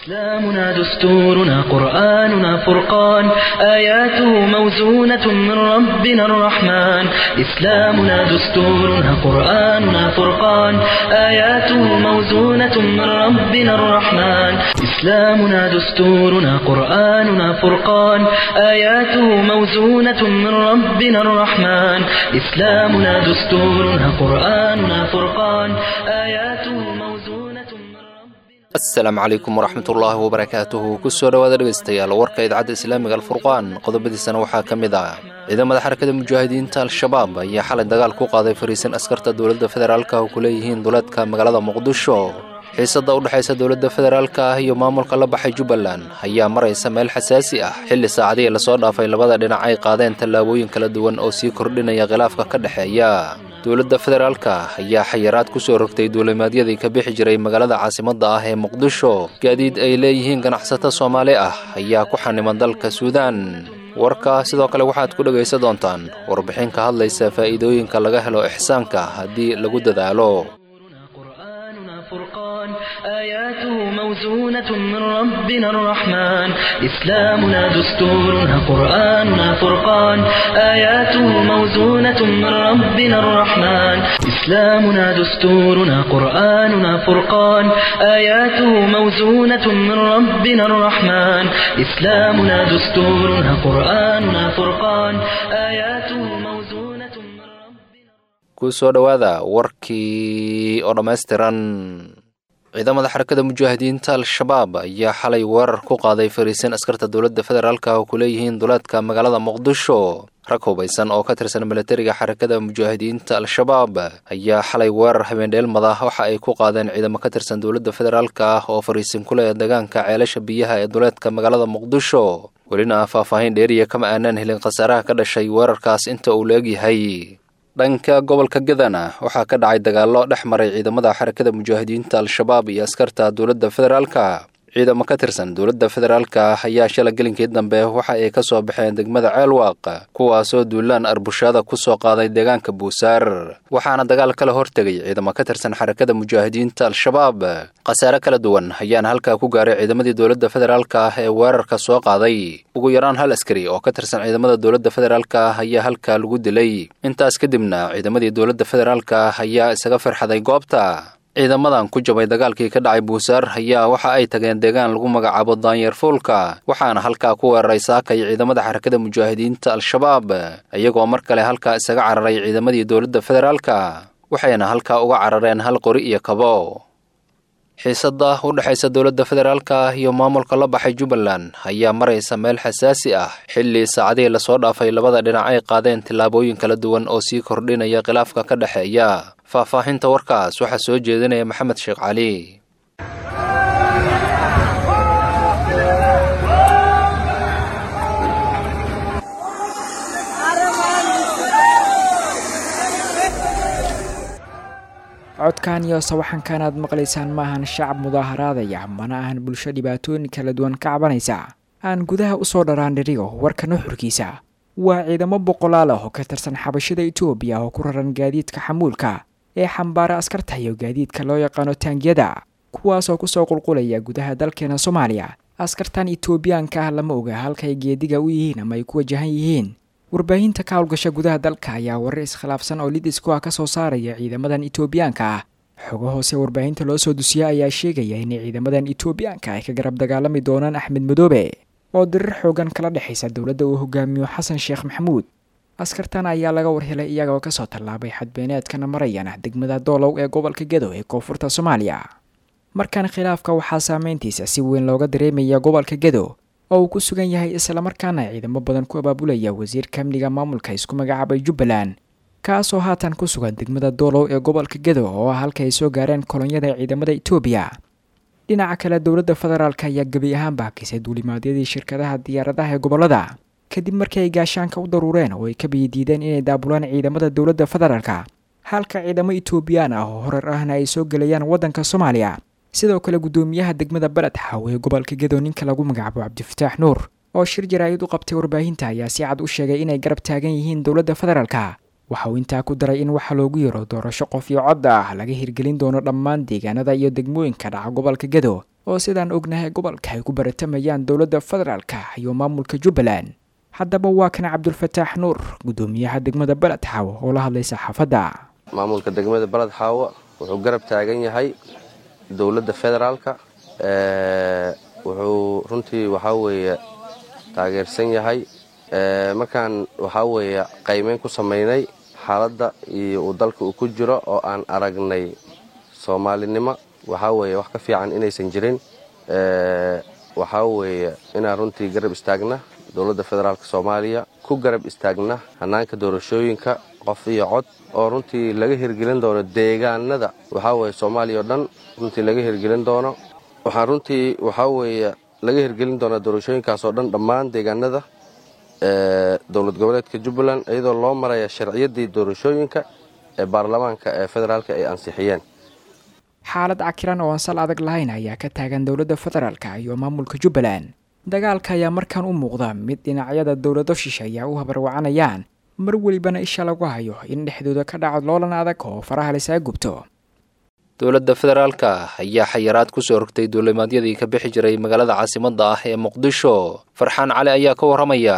إسلامنا دستورنا قرآننا فرقان آياته موزونة من ربنا الرحمن إسلامنا دستورنا قرآننا فرقان آياته موزونة من ربنا الرحمن إسلامنا دستورنا قرآننا فرقان آياته موزونة من ربنا الرحمن إسلامنا دستورنا قرآننا فرقان آياته موزونة من ربنا asalaamu calaykum waraxmatullaahi wabarakaatuhu kusoo dhowaada dhegaystayaal warka idaacadda islaamiga alfurqaan qodobadiisana waxaa ka mid ah ciidamada xarakada mujaahidiinta al-shabaab ayaa xalay dagaal ku qaaday fariisan askarta dowladda federaalka oo ku leeyihiin duleedka magaalada muqdisho xiisadda u dhexaysa dowladda federaalka ah iyo maamulka la baxay jubbaland ayaa maraysa meel xasaasi ah xilli saacadihii lasoo dhaafay labada dhinac ay qaadeen tallaabooyin kala duwan oo sii kordhinaya khilaafka ka dhexeeya dowladda federaalka ayaa xayiraad ku soo rogtay duulimaadyadii ka bixi jiray magaalada caasimadda ah ee muqdisho gaadiid ay leeyihiin ganacsato soomaali ah ayaa ku xaniman dalka suudaan warka sidoo kale waxaad ku dhegaysan doontaan warbixin ka hadlaysa faa'iidooyinka laga helo ixsaanka haddii lagu dadaalo قرآننا فرقان آياته موزونة من ربنا الرحمن إسلامنا دستورنا قرآننا فرقان آياته موزونة من ربنا الرحمن إسلامنا دستورنا قرآننا فرقان آياته موزونة من ربنا الرحمن إسلامنا دستورنا قرآننا فرقان آياته موزونة من ربنا kusoo dhowaada warkii oo dhammaystiran ciidamada xarakada mujaahidiinta al-shabaab ayaa xalay weerar ku qaaday fariisin askarta dowladda federaalka oo ku leeyihiin duleedka magaalada muqdisho rag hubaysan oo ka tirsan milatariga xarakada mujaahidiinta al-shabaab ayaa xalay weerar habeendheelmada waxa ay ku qaadeen ciidamo ka tirsan dowladda federaalka ah oo fariisin ku leh deegaanka ceelasha biyaha ee duleedka magaalada muqdisho welina faahfaahin dheeriya kama aanaan helin khasaaraha ka dhashay weerarkaas inta uu leegyahay dhanka gobolka gadana waxaa ka dhacay dagaallo dhex maray ciidamada xarakada mujaahidiinta al-shabaab iyo askarta dowladda federaalka ciidamo ka tirsan dowladda federaalka ayaa shala gelinkii dambe waxa ay ka soo baxeen degmada ceelwaaq kuwaasoo duulaan arbushaada ku soo qaaday deegaanka buusaar waxaana dagaal kala hortegay ciidamo ka tirsan xarakada mujaahidiinta al-shabaab khasaare kala duwan ayaana halkaa ku gaaray ciidamadii dowladda federaalka ah ee weerarka soo qaaday ugu yaraan hal askari oo ka tirsan ciidamada dowladda federaalka ah ayaa halkaa lagu dilay intaas kadibna ciidamadii dowladda federaalka ah ayaa isaga firxaday goobta ciidamadan ku jabay dagaalkii ka dhacay buusaar ayaa waxa ay tageen deegaan lagu magacaabo daanyeer fuulka waxaana halkaa ku weeraray saakay ciidamada xarakada mujaahidiinta al-shabaab iyagoo mar kale halkaa isaga cararay ciidamadii dowladda federaalka waxayna halkaa uga carareen hal qori iyo kabo xiisadda u dhexaysa dowladda federaalka ah iyo maamulka la baxay jubbaland ayaa maraysa meel xasaasi ah xilli saacadihii lasoo dhaafay labada dhinac ay qaadeen tillaabooyin kala duwan oo sii kordhinaya khilaafka ka dhexeeya faahfaahinta warkaas waxaa soo jeedinaya maxamed sheekh cali codkan iyo sawaxankan aad maqlaysaan maahan shacab mudaaharaadaya mana ahan bulsho dhibaatooyin kala duwan ka cabanaysa aan gudaha usoo dharaan dhirigo warka nuxurkiisa waa ciidamo boqolaal ah oo ka tirsan xabashada etoobiya oo ku raran gaadiidka xamuulka ee xambaara askarta iyo gaadiidka loo yaqaano taangiyada kuwaasoo kusoo qulqulaya gudaha dalkeena soomaaliya askartan etoobiyaanka ah lama oga halkay geediga u yihiin ama ay ku wajahan yihiin warbaahinta ka howlgasha gudaha dalka ayaa warar iskhilaafsan oo lid isku ah ka soo saaraya ciidamadan etoobiyaanka ah xogo hoose warbaahinta loo soo dusiya ayaa sheegaya inay ciidamadan etoobiyaanka ay ka garab dagaalami doonaan axmed madoobe oo dirir xoogan kala dhexaysa dowladda uu hogaamiyo xasan sheekh maxamuud askartan ayaa laga warhelay iyagoo kasoo tallaabay xadbeeneedkana marayana degmada doolow ee gobolka gedo ee koonfurta soomaaliya markan khilaafka waxaa saameyntiisa si weyn looga dareemaya gobolka gedo oo uu ku sugan yahay islamarkaana ciidamo badan ku abaabulaya wasiirka amniga maamulka isku magacaabay jubbaland kaasoo haatan ku sugan degmada doolow ee gobolka gedo oo ah halka ay soo gaareen kolonyada ciidamada etoobiya dhinaca kale dowladda federaalk ayaa gebi ahaanba hakisay duulimaadyadii shirkadaha diyaaradaha ee gobolada kadib markii ay gaashaanka u daruureen oo ay ka biyidiideen inay daabulaan ciidamada dowladda federaalka halka ciidamo etoobiyaan ah oo horar ahna ay soo gelayaan waddanka soomaaliya sidoo kale guddoomiyaha degmada beled xaw ee gobolka gedo ninka lagu magacaabo cabdifataax nuur oo shir jaraa'id u qabtay warbaahinta ayaa si cad u sheegay inay garab taagan yihiin dowladda federaalka waxa uu intaa ku daray in waxa loogu yaro doorasho qof iyo cod ah laga hirgelin doono dhammaan deegaanada iyo degmooyinka dhaca gobolka gedo oo sidaan ognahay gobolka ay ku baratamayaan dowladda federaalka iyo maamulka jubbaland haddaba waa kan cabdulfataax nuur guddoomiyaha degmada beled xaawo oo la hadlay saxaafadda maamulka degmada beled xaawo wuxuu garab taagan yahay dowladda federaalka wuxuu runtii waxaa weeye taageersan yahay markaan waxaa weeye qaymeyn ku samaynay xaaladda iyo uu dalka uu ku jiro oo aan aragnay soomaalinimo waxaa weeye wax ka fiican inaysan jirin waxaa weeye inaan runtii garab istaagna dowladda federaalk soomaaliya ku garab istaagna hannaanka doorashooyinka qof iyo cod oo runtii laga hirgelin doono deegaanada waxaa weeye soomaaliya oo dhan runtii laga hirgelin doono waxaan runtii waxaa weeye laga hirgelin doonaa doorashooyinkaas oo dhan dhammaan deegaanada dowlad goboleedka jubbaland iyadoo loo maraya sharciyaddii doorashooyinka ee baarlamaanka ee federaalka ay ansixiyeen xaalad cakiran oo aan sal adag lahayn ayaa ka taagan dowladda federaalka iyo maamulka jubbaland dagaalka ayaa markaan u muuqda mid dhinacyada dowlado shisheeya u habarwacanayaan mar welibana isha lagu hayo in dhexdooda ka dhaco loolan adag oo faraha laysaga gubto dowladda federaalka ayaa xayiraad kusoo rogtay duulimaadyadii ka bixi jiray magaalada caasimadda ah ee muqdisho farxaan cali ayaa ka warramaya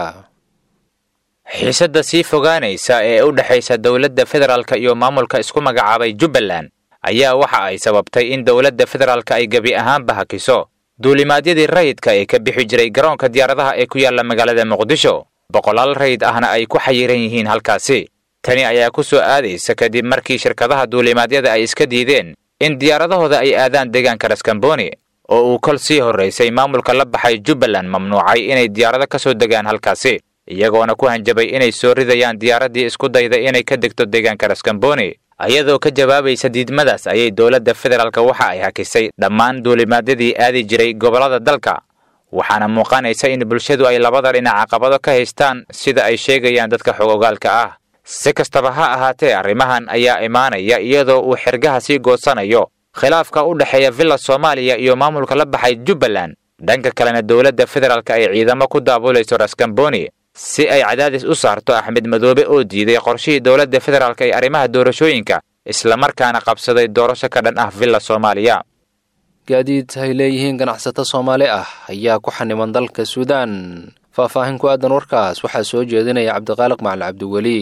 xiisadda sii fogaanaysa ee u dhexaysa dowladda federaalka iyo maamulka isku magacaabay jubbaland ayaa waxa ay sababtay in dowladda federaalka ay gebi ahaanba hakiso duulimaadyadii rayidka ee ka bixi jiray garoonka diyaaradaha ee ku yaalla magaalada muqdisho boqolaal rayid ahna ay ku xayiran yihiin halkaasi tani ayaa ku soo aadaysa kadib markii shirkadaha duulimaadyada ay iska diideen in diyaaradahooda ay aadaan deegaanka raskamboni oo uu kol sii horraysay maamulka la baxay jubbaland mamnuucay inay diyaarado ka soo degaan halkaasi iyagoona ku hanjabay inay soo ridayaan diyaaraddii isku dayda inay ka degto deegaanka raskamboni iyadoo ka jawaabaysa diidmadaas ayay dowladda federaalk waxa ay hakisay dhammaan duulimaadyadii aadi jiray gobollada dalka waxaana muuqanaysa in bulshadu ay labada dhinac caqabado ka haystaan sida ay sheegayaan dadka xogogaalka ah si kastaba ha ahaatee arrimahan ayaa imaanaya iyadoo uu xergaha sii goodsanayo khilaafka u dhexeeya villa soomaaliya iyo maamulka la baxay jubbaland dhanka kalena dowladda federaalk ay ciidamo ku daabulayso raskamboni si ay cadaadis u saarto axmed madoobe oo diiday qorshihii dowladda federaalk ee arrimaha doorashooyinka islamarkaana qabsaday doorasho ka dhan ah villa soomaaliya gaadiid ay leeyihiin ganacsato soomaali ah ayaa ku xaniman dalka suudaan faahfaahin ku aadan warkaas waxaa soo jeedinaya cabdiqaaliq macali cabdiweli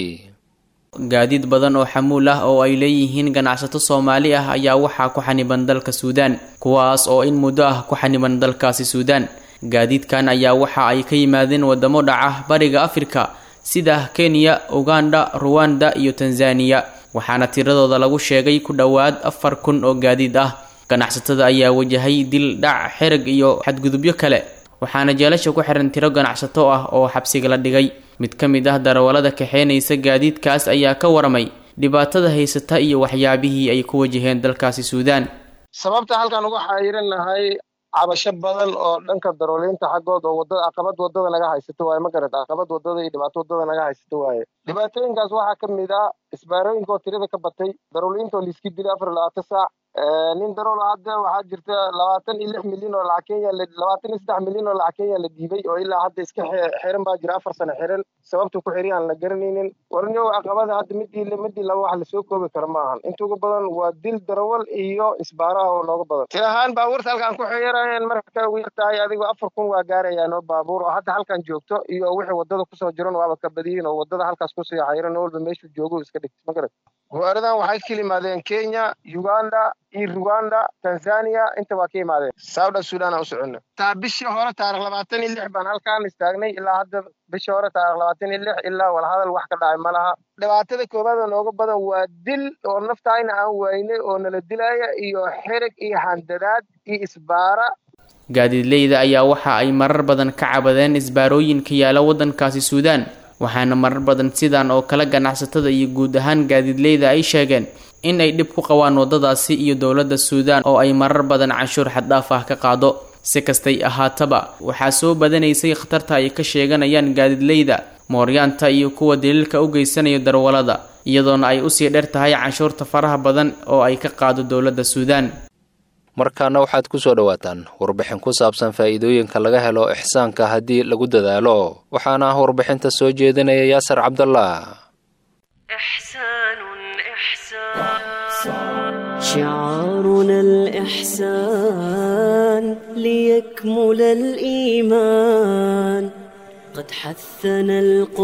gaadiid badan oo xamuul ah oo ay leeyihiin ganacsato soomaali ah ayaa waxaa ku xaniban dalka suudaan kuwaas oo in muddo ah ku xaniban dalkaasi suudaan gaadiidkan ayaa waxa ay ka yimaadeen wadamo dhaca bariga afrika sida kenya uganda ruwanda iyo tanzaniya waxaana tiradooda lagu sheegay ku dhowaad afar kun oo gaadiid ah ganacsatada ayaa wajahay dil dhac xerag iyo xadgudubyo kale waxaana jeelasha ku xiran tiro ganacsato ah oo xabsiga la dhigay mid ka mid ah darawallada kaxeynaysa gaadiidkaas ayaa ka waramay dhibaatada haysata iyo waxyaabihii ay ku wajaheen dalkaasi suudaan sababta halkan uga xayiran nahay cabasho badan oo dhanka darooliinta xaggood oo wadada caqabad wadada naga haysato waaye ma garad caqabad wadada iyo dhibaato wadada naga haysato waaye dhibaatooyinkaas waxaa ka mid ah isbaarooyinka oo tirada ka batay darooliinta oo liiski dilay afar iyo labaatan saac nin darool hadda waxaa jirta labaatan iyo lix milyan oo lacag kenya labaatan iyo saddex milyan oo lacag kenya la diibay oo ilaa hadda iska xiran baa jira afar sano xiran sababta ku xiri aan la garanaynin warnyow caqabada hadda midii midii laba wax lasoo koobi kara ma ahan inta ugu badan waa dil darawal iyo isbaaraha oo nooga badan ti ahaan baabuurta halkaan ku xiyarayeen marka ugu yartahay adigu afar kun waa gaarayaan oo baabuur oo hadda halkan joogto iyo wixii wadada kusoo jiran waaba ka badiyin oo wadada halkaas kusii xayiran oo walba meeshuu joogo iska dhigta ma garad gawaaridan waxay ka yimaadeen kenya uganda iyo ruganda tanzania inta waa ka yimaadeen soudan sudan aan u soconna taa bishii hore taarikh labaatan iyo lix baan halkaan istaagnay ilaa hadda bishii hore taarikh labaatan iyo lix ilaa walhadal wax ka dhacay ma laha dhibaatada koowaad oo nooga badan waa dil oo naftayna aan waynay oo nala dilaya iyo xereg iyo handadaad iyo isbaara gaadiidleyda ayaa waxa ay marar badan ka cabadeen isbaarooyinka yaala waddankaasi suudaan waxaana marar badan sidan oo kale ganacsatada iyo guud ahaan gaadiidleyda ay sheegeen in ay dhib ku qabaan waddadaasi iyo dowladda suudaan oo ay marar badan canshuur xaddhaaf ah ka qaado si kastay ahaataba waxaa soo badanaysay khatarta ay ka sheeganayaan gaadiidleyda mooryaanta iyo kuwa daliilka u geysanaya darwalada iyadoona ay usii dheer tahay canshuurta faraha badan oo ay ka qaado dowladda suudaan markaana waxaad ku soo dhowaataan warbixin ku saabsan faa'iidooyinka laga helo ixsaanka haddii lagu dadaalo waxaana warbixinta soo jeedinaya yaasar cabdallah شعارنا الإحسان الإحسان ليكمل الإيمان قد حثنا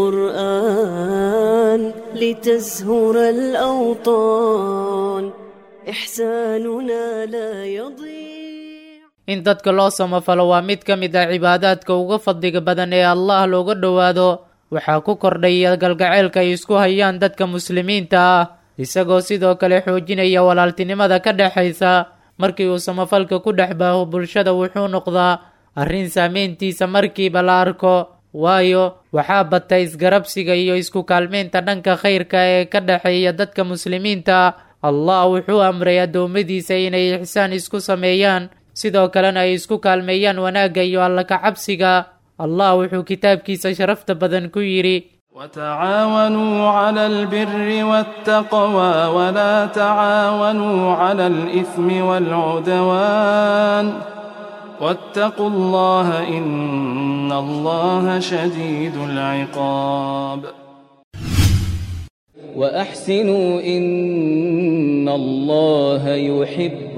القرآن لتزهر الأوطان إحساننا لا يضيع in dadka loo samafalo waa mid ka mid ah cibaadaadka uga fadliga badan ee allah looga dhowaado waxaa ku kordhaya galgaceylka ay isku hayaan dadka muslimiinta ah isagoo sidoo kale xoojinaya walaaltinimada ka dhexaysa markii uu samafalka ku dhex baaho bulshada wuxuu noqdaa arrin saameyntiisa markiiba la arko waayo waxaa bata isgarabsiga iyo isku kaalmeynta dhanka khayrka ee ka dhexeeya dadka muslimiinta allah wuxuu amray addoommadiisa inay ixsaan isku sameeyaan sidoo kalena ay isku kaalmeeyaan wanaagga iyo alla ka cabsiga allah wuxuu kitaabkiisa sharafta badan ku yidhi وتعاونوا على البر والتقوى ولا تعاونوا على الإثم والعدوان واتقوا الله إن الله شديد العقاب وأحسنوا إن الله يحب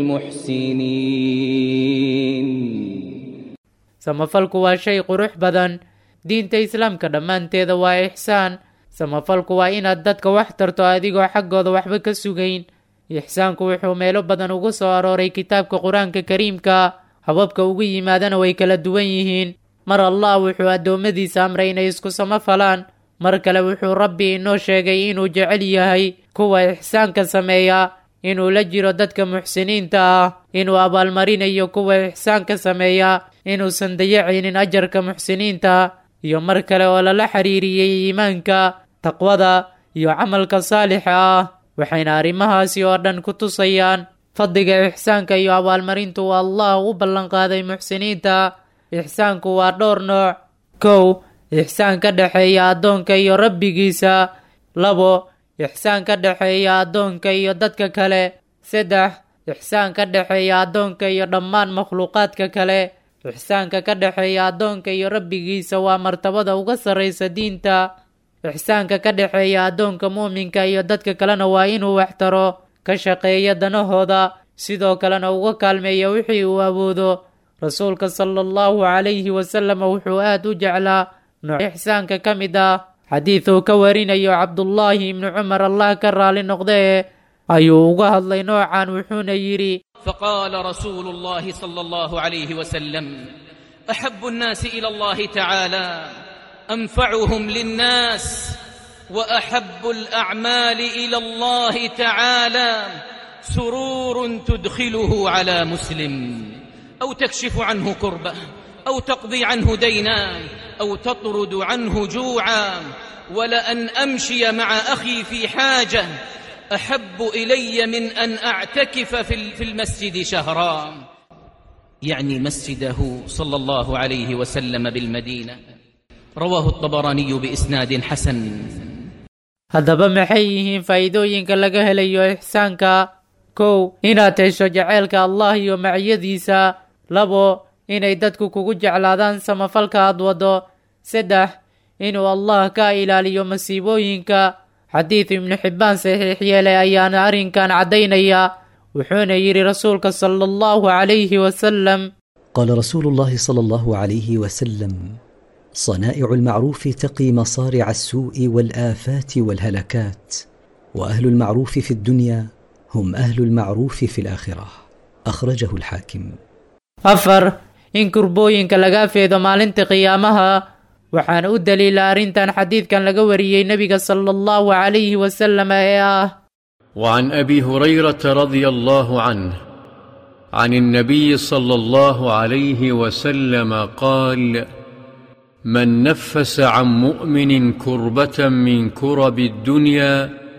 المحسنين samafalku waa shay qurux badan diinta islaamka dhammaanteeda waa ixsaan samafalku waa inaad dadka wax tarto adigoo xaggooda waxba ka sugayn ixsaanku wuxuu meelo badan ugu soo arooray kitaabka qur-aanka kariimka hababka ugu yimaadana way kala duwan yihiin mar allah wuxuu addoommadiisa amray inay isku samafalaan mar kale wuxuu rabbi inoo sheegay inuu jecel yahay kuwa ixsaanka sameeya inuu la jiro dadka muxsiniinta ah inuu abaalmarinayo kuwa ixsaanka sameeya inuusan dayacaynin ajarka muxsiniinta iyo mar kale oo lala xiriiriyey iimaanka taqwada iyo camalka saalixa ah waxayna arrimahaasi oo dhan ku tusayaan fadliga ixsaanka iyo abaalmarintu uu allah u ballanqaaday muxsiniinta ixsaanku waa dhowr nooc kow ixsaan ka dhexeeya addoonka iyo rabbigiisa labo ixsaan ka dhexeeya addoonka iyo dadka kale saddex ixsaan ka dhexeeya addoonka iyo dhammaan makhluuqaadka kale ixsaanka ka dhexeeya addoonka iyo rabbigiisa waa martabada uga sarraysa diinta ixsaanka ka dhexeeya addoonka muuminka iyo dadka kalena waa inuu waxtaro ka shaqeeya danahooda sidoo kalena uga kaalmeeya wixii uu awoodo rasuulka sala allahu calayhi wasalam wuxuu aad u jeclaa nooc ixsaanka ka mid ah xadiid uu ka warinayo cabdullaahi ibnu cumar allah ka raali noqdee ayuu uga hadlay noocan wuxuuna yidhi فقال رسول الله صلى الله عليه وسلم احب الناس الى الله تعالى انفعهم للناس واحب الاعمال الى الله تعالى سرور تدخله على مسلم او تكشف عنه كربه او تقضي عنه دينا او تطرد عنه جوعا ولان امشي مع اخي في حاجه احب الي من ان اعتكف في المسجد شهرا يعني مسجده صلى الله عليه وسلم بالمدينه رواه الطبراني باسناد حسن haddaba maxay yihiin faa'iidooyinka laga helayo ixsaanka kow inaad hesho jaceylka allah iyo maciyadiisa labo inay dadku kugu jeclaadaan samafalka aad waddo saddex inuu allah ka ilaaliyo masiibooyinka xadiid ibnu xibbaan saxiix yeelay ayaana arrinkan caddaynaya wuxuuna yidhi rasuulka sala allahu calayhi wasalam قال رسول الله صلى الله عليه وسلم صنائع المعروف تقي مصارع السوء والآفات والهلكات وأهل المعروف في الدنيا هم أهل المعروف في الآخرة أخرجه الحاكم afar in kurbooyinka laga feedo maalinta qiyaamaha waxaana u daliila arrintan xadiidkan laga wariyey nebiga sala allahu calayhi wasalam ee ah وعن ابي هريره رضي الله عنه عن النبي صلى الله عليه وسلم قال من نفس عن مؤمن كربه من كرب الدنيا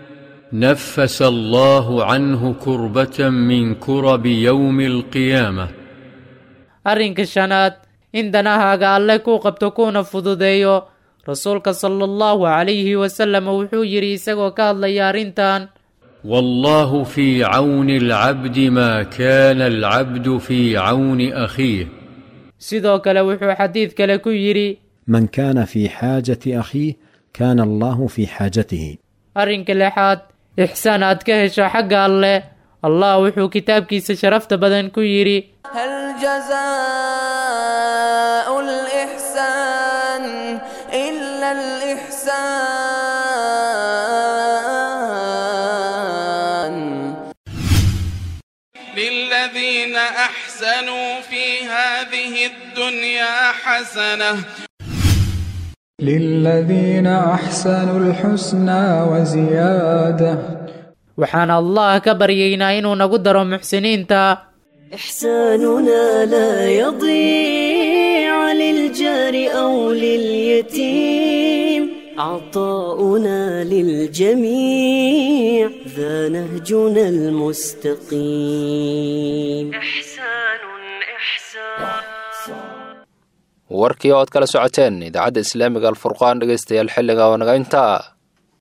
نفس الله عنه كربه من كرب يوم القيامه arrinka shanaad in danahaaga alle ku qabto kuna fududeeyo rasuulka sala allahu calayhi wasalam wuxuu yidhi isagoo ka hadlaya arrintan والله في عون العبد ما كان العبد في عون اخيه sidoo kale wuxuu xadiid kale ku yidhi من كان في حاجة أخيه كان الله في حاجته arrinka lixaad ixsaan aad ka hesho xagga alleh allah wuxuu kitaabkiisa sharafta badan ku yidhi هل جزاء الإحسان إلا الإحسان للذين أحسنوا في هذه الدنيا حسنة للذين أحسنوا الحسنى وزيادة waxaan allah ka baryaynaa inuu nagu daro muxsiniinta إحساننا لا يضيع للجار أو لليتيم عطاؤنا للجميع ذا نهجنا المستقيم إحسان إحسان warkii oo ad kala socoteen idaacadda islaamiga alfurqaan dhegaystayaal xilliga oo naga intaa